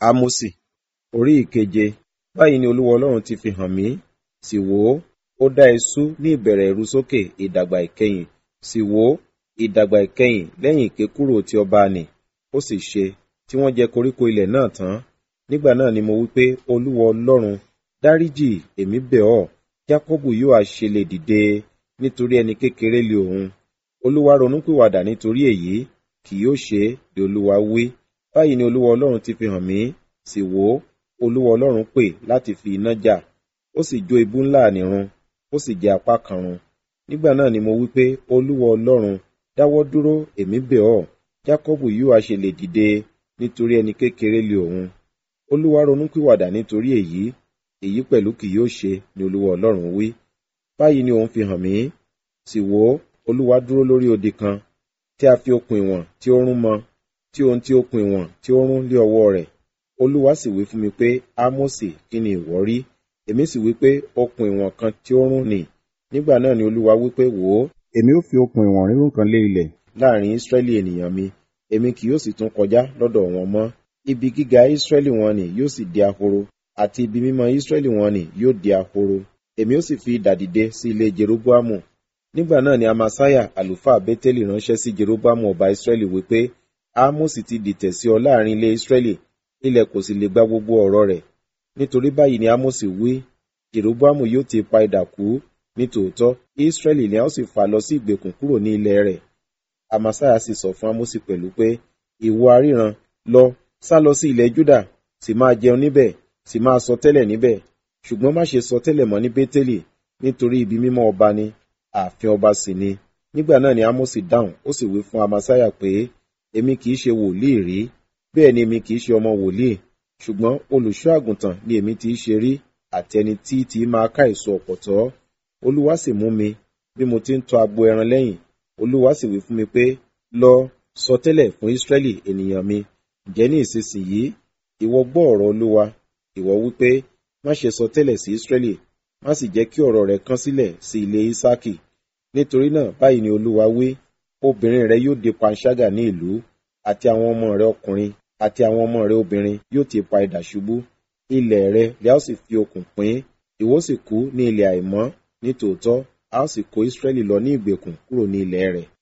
Ámósì orí ìkeje báyìí ni olúwa ọlọ́run ti fi hàn mí sì wò ó ó dá iṣu ní ìbẹ̀rẹ̀ ìrúsókè ìdàgbà ìkẹyìn sì wò ó ìdàgbà ìkẹyìn lẹ́yìn ìkékúrò ti ọba nì ó sì ṣe tí wọ́n jẹ koríko ilẹ̀ náà tán nígbà náà ni mo wí pé olúwa ọlọ́run dáríjì èmi bẹ̀ ọ́ jákọ́bù yóò àṣe lè dìde nítorí ẹni kékeré lé òun olúwa ronúpìwàdà nítorí èyí kì yóò ṣe é bí olúwa wí báyìí ni olúwa ọlọ́run ti fi hàn mí sì wò ó olúwa ọlọ́run pè láti fi iná jà ó sì jó ibú ńlá nìrun ó sì jẹ apá kan run nígbà náà ni mo wí pé olúwa ọlọ́run dáwọ́ dúró èmi bẹ̀ ọ́ jákọ́bù yóò àṣe lè dìde nítorí ẹni kékeré lé òun olúwa ronúpìwàdà nítorí èyí èyí pẹ̀lú kì yóò ṣe ni olúwa ọlọ́run wí báyìí ni òun fi hàn mí sì wò ó olúwa dúró lórí odi kan tí a fi okùn ìwọ̀n tí ó rún mọ tí ohun tí okùn ìwọ̀n tí ó rún lé ọwọ́ rẹ̀ olúwa sì wí fún mi pé ámósì kí ni ìwọ rí èmi sì wí pé okùn ìwọ̀n kan tí ó rún nì nígbà náà ni olúwa wí pé wò ó èmi ó fi okùn ìwọ̀n rírùn kan lé ilẹ̀ láàrin ísírẹ́lì ènìyàn mi èmi kì yóò sì tún kọjá lọ́dọ̀ wọn mọ́ ibi gíga ísírẹ́lì wọn nì yóò sì di ahoro àti ibi mímọ́ ísírẹ́lì wọn nì yóò di ahoro èmi ó sì fi idà dìde sí ilé jeroboamu nígbà náà ni amasaya àlùfáà bẹ́tẹ́lì ránṣẹ́ sí jeroboamu ọba ísírẹ́lì wípé ámósì ti dìtẹ̀ sí ọ láàrin ilé ísírẹ́lì ilẹ̀ kò sì lè gba gbogbo ọ̀rọ̀ rẹ̀ nítorí báyìí ni ámósì wí jeroboamu yóò ti pa idà kú nítòótọ́ ísírẹ́lì ni a ó sì fà lọ sí ìgbèkùn kúrò ní ilẹ̀ rẹ̀ amasaya sì sọ fún ámósì pẹ̀lú pé ìwọ aríran lọ sá lọ sí ilẹ̀ júdà sì máa jẹun níbẹ̀ sì máa sọ tẹ́lẹ̀ níbẹ̀ ṣùgbọ́n má ṣe sọ tẹ́lẹ̀ mọ́ ní bétélì nítorí ibi mímọ́ ọba ni ààfin ọba sì ni nígbà náà ni ámósì dáhùn ó sì wí fún amasaya pé èmi kì í ṣe wòlíì rí bẹ́ẹ̀ ni èmi kì í ṣe ọmọ wòlíì ṣùgbọ́n olùṣọ́ àgùntàn ni èmi ti ṣe rí àti ẹni tí tí máa ká èso ọ̀pọ̀tọ́ olúwa sì mú mi bí mo ti ń tọ agbo ẹran lẹ́yìn olúwa sì wí fún mi pé lọ sọ tẹ́lẹ̀ fún ísírẹ́lì ènìyàn mi ǹjẹ́ ní ìsinsìnyí ìwọ gbọ́ ọ̀rọ̀ olúwa ìwọ wípé má ṣe sọ tẹ́lẹ̀ sí ísírẹ́lì má sì jẹ́ kí ọ̀rọ̀ rẹ kán sílẹ̀ sí ilé ísákì nítorí náà báyìí ni olúwa wí obìnrin rẹ yóò di panṣágà ní ìlú àti àwọn ọmọ rẹ ọkùnrin àti àwọn ọmọ rẹ obìnrin yóò ti pa idà ṣubú ilẹ̀ rẹ lẹ́ ó sì fi okùn pín ìwọ sì kú ní ilẹ̀ àìmọ́ nítòótọ́ a ó sì kó ísírẹ́lì lọ ní ìgbèkùn kúrò ní ilẹ̀ rẹ̀